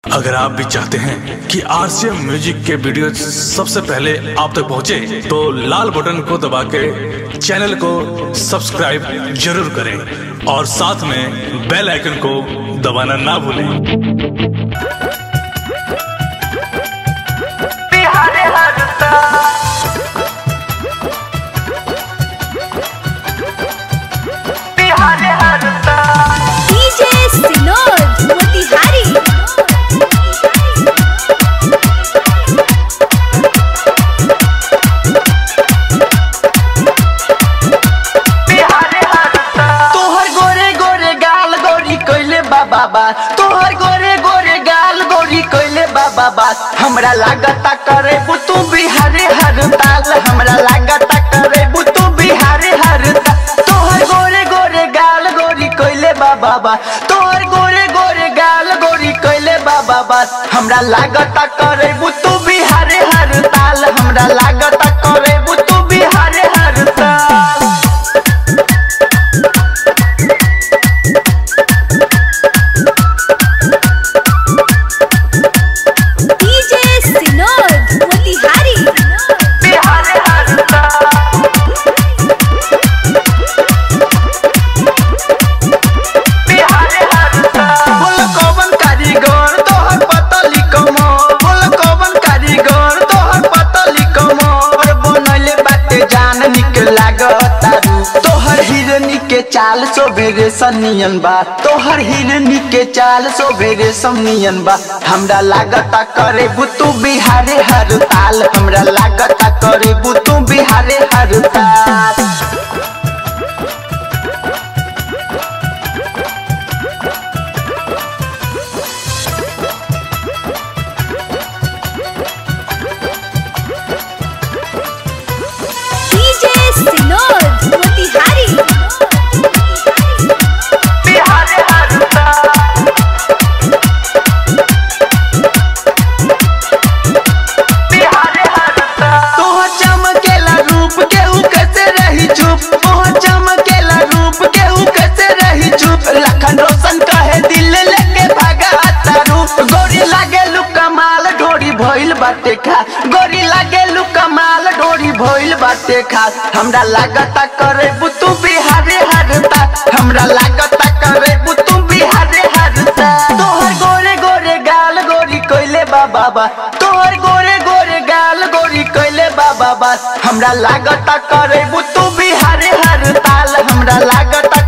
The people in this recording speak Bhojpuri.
अगर आप भी चाहते हैं कि आरसीएम म्यूजिक के वीडियो सबसे पहले आप तक पहुंचे, तो लाल बटन को दबा के चैनल को सब्सक्राइब जरूर करें और साथ में बेल आइकन को दबाना ना भूलें बिहारे हरता बिहारे हरता DJ Sinod Motihari बिहारे हरता तोहर गोरे गोरे गाल गोरी कइले बाबा बा तोहर गोरे गोरे गाल गोरी कइले बाबा बा हमरा लागता करे तू बिहारे हरताल हमरा लागता करे तू बिहारे हरता तोहर गोरे गोरे गाल गोरी कइले बाबा बा तोहर गोरे गोरे गाल गोरी कइले बाबा बा हमरा लागता करे तू बिहारे हरताल हमरा लागता करे तू बिहारे हरताल DJ Sinod Motihari बिहारे हरता बिहारे हरता बोल कौन कारीगर तोहर पतली कमर बोल कौन कारीगर तोहर पतली कमर बनले बाटे जान निक लागता तोहर हिरनी के चाल सोबेरे सनियन बा तोहर हिरनी के चाल सोबेरे सनियन बा हमरा लागता करे बुतू बिहारे हर ताल हमरा लागता करे बुतू बिहारे हर ताल DJ Sinod Motihari बिहारे हरता बिहारे हरता तोहर चमकेला रूप केहू कैसे रही चुप तोहर चमकेला रूप केहू कैसे रही चुप लखन रोशन कहे दिल लेके भागा तारू गोरी लागे लू कमाल ढोरी भइल बाटे खा गोरी लागे लू कमाल ढोरी भइल बाटे खा हमरा लागता करे बुतू बिहारे हरता हमरा लागता करे बुतू बिहारे हरता तोहर गोरे गोरे गाल गोरी कइले बा बाबा तोहर गोरे गोरे गाल गोरी कइले बा बाबा हमरा लागता करे बुतू बिहारे हरताल हमरा लागता